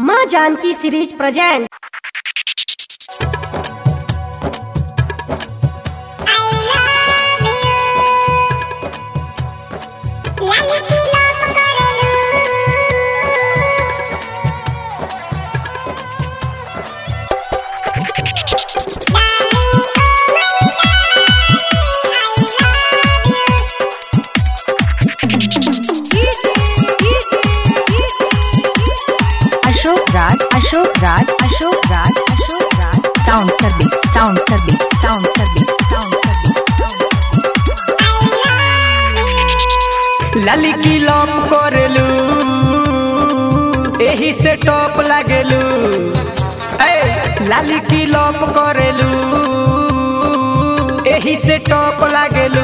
माँ Janaki series present Ashok Raj Ashok Raj Ashok Raj Ashok Raj sound service sound service sound service sound service लाली की lop करेलू एही से टॉप लागेलू ए लाली की लॉप करेलू एही से टॉप लागेलू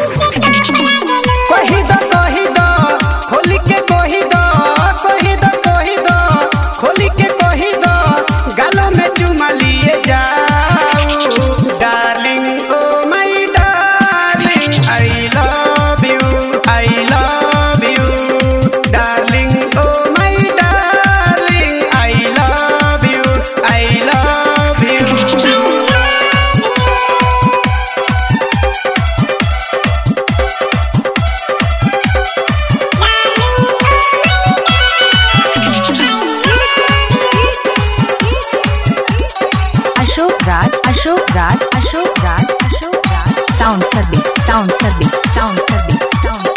कही दो कही दो खोली के कही दो कही दो कही दो खोली के कही दो गालों में चुमा लिए जाओ darling oh my darling I love you I love you darling oh my darling I love you I love you Ashok Raj Ashok Raj Ashok Raj Ashok Raj sound service sound service sound service sound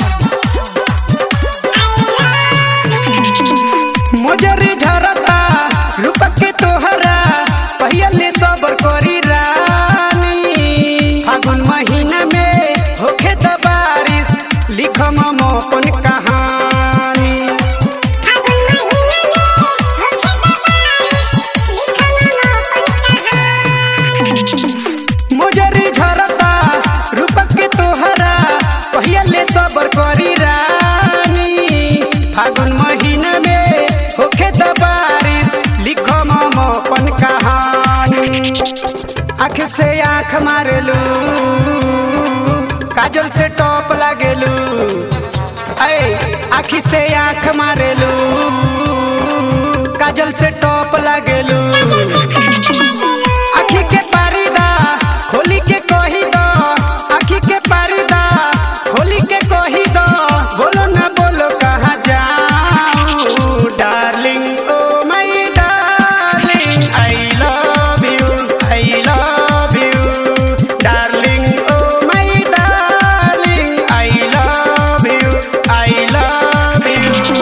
service मोजरी झरता रूपक के तोहरा पहले सबर करी रानी फागुन महीना में होखे त बारिश लिखम हम अपन कहानी मोजरी झरता रूपक के तोहरा पहले सबर करी रानी फागुन महीना में होखे त बारिश लिखम हम अपन कहानी आँख से आँख मारेलू काजल से टॉप लागेलू ऐ आँख से आँख मारेलू काजल से टॉप लागेलू आँखी के पारीदा खोली के कही दो आँखी के पारीदा खोली के कही दो बोलो ना बोलो कहाँ जाऊँ darling oh my darling I love you I love you darling oh my darling I love you I love you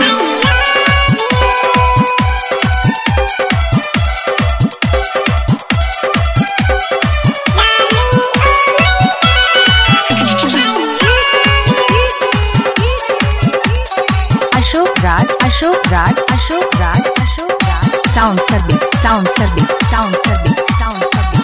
Ashok Raj Ashok Raj Ashok Raj Ashok Raj sound service sound service sound service sound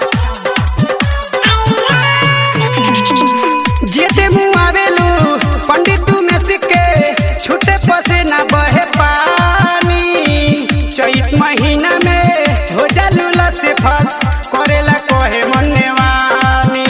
service जेते मुँह आवेलू पंडित तू में सिक्के छूटे पसे ना बहे पानी चैत महीना में हो जालू लसे फस करेला कहे मन्ने वानी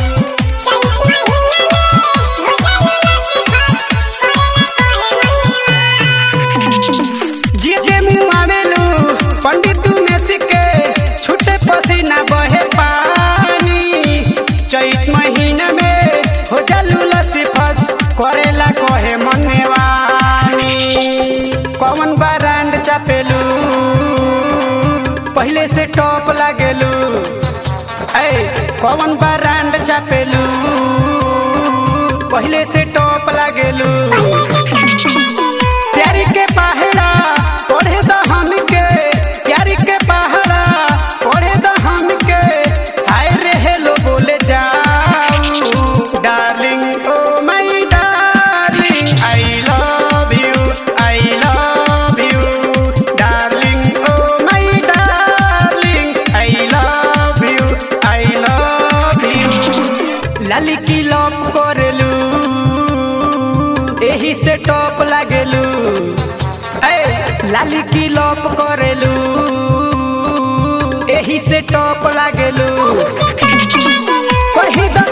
जेते मुँह आवेलू पंडित तू में सिक्के छूटे पसे ना बहे पानी चैत महीना में हो जालू लसे फस करेला कहे मन्ने वानी कौन ब्रांड चापेलू पहले से टॉप लागेलू ऐ कौन ब्रांड चापेलू पहले से टॉप लागेलू प्यारी के पहाड़ा पढ़े द हमके प्यारी के पहाड़ा पढ़े द हमके हाय रे हेलो बोले जाऊं darling oh my darling I love you I love you darling oh my darling I love you I love you लाली की लव करेलू एही से टॉप लागेलू ए लाली की लॉप करेलू एही से टॉप लागेलू कही दो